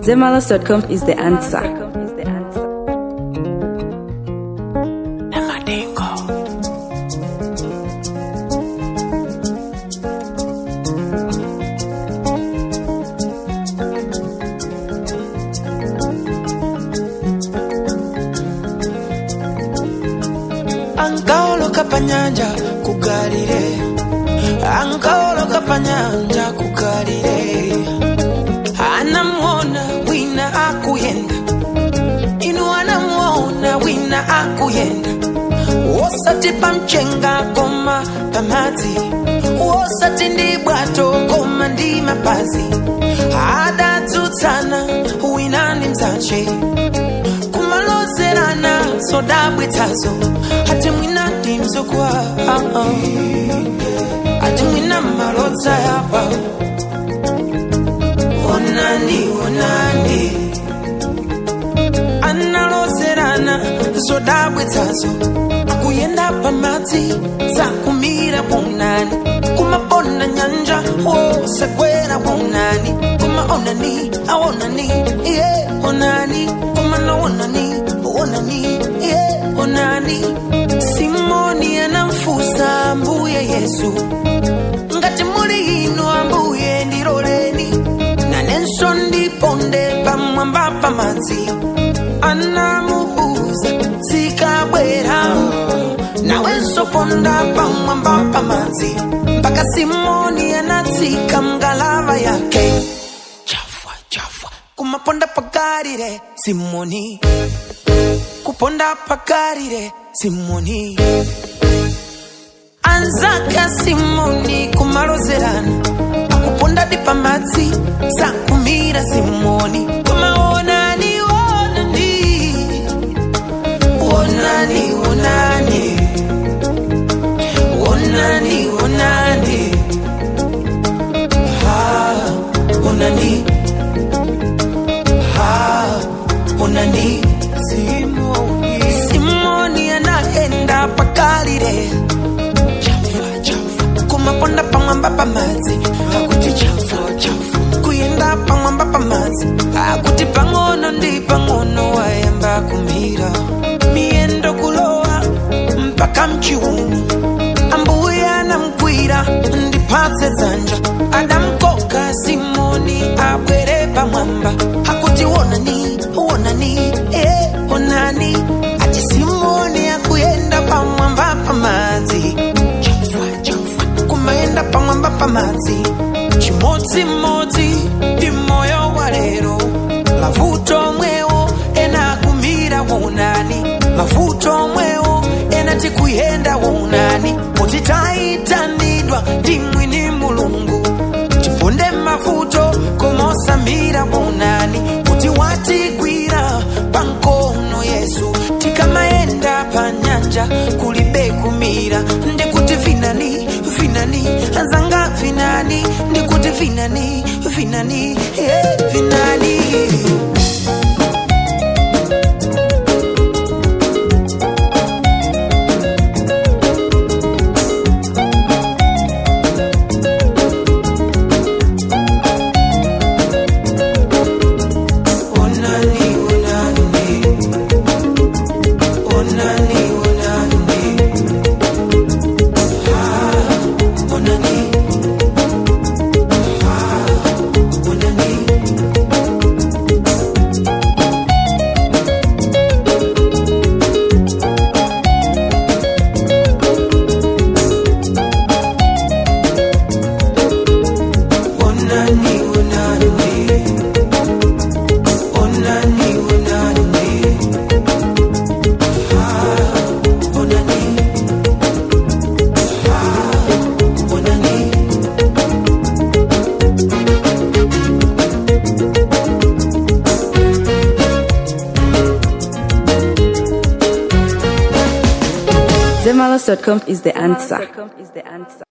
Zemalas.com is the answer. ankawoloka panyanja kukalire ankawoloka panyanja kukalire anamuona wina akuyenda inu anamuona wina akuyenda wosati pamchenga koma pamadzi wosati ndi bwato koma ndi mapazi adatsutsana wina ndi mzache kumalozerana zodabwitsazo ati mwina ndi mzukwa ati mwina malodza yapa onani onani analozerana zodabwitsazo akuyenda pamadzi zakumira bunani kumapona nyanja wosekwera bunani kumaonani aonani iye onani kumanaonani onani iye onani simoni anamfusa mbuye yesu ngati muli inu ambuye ndiloleni nanenso ndiponde pamwamba pamadzi anamuuza zikabwera nawenso ponda pamwamba pamadzi mpaka simoni anatsika mngalava yake chafwa chafwa kumaponda pakarire simoni kuponda pakarire simoni anzaka simoni kumalozerana akuponda di pamadzi sakumira simoni kumaonani onani onani onani onani onani ha onani ha onani simoni simoni anaenda pakalire chafa chafa kumaponda pamwamba pamadzi akuti chafa chafa kuyenda pamwamba pamadzi akuti pang'ono ndi pang'ono wayamba kumira miyendo kulowa mpaka mchiuno ambuye anamgwira ndipatse dzanja adamkoka simoni abwere pamwamba akuti wonani wonani eh, onani ati simoni akuyenda pamwamba pamadzi chafa chafa kumayenda pamwamba pamadzi chimodzimodzi ndi moyo wa lero mavuto mwewo ena akumira waunani mavuto mwewo ena tikuyenda waunani kuti taitanidwa ndi mwini mulungu tiponde mavuto komosamira waunani kuti watigwira pankono yesu tikamayenda pa nyanja kulibe kumira ndikuti vinani vinani anzanga vinani ndikuti vinani vinani yeah, vinani onani onani onani onani ah onani ah onani onani onani onani onani ah onani ah onani Zemalas.com is the answer.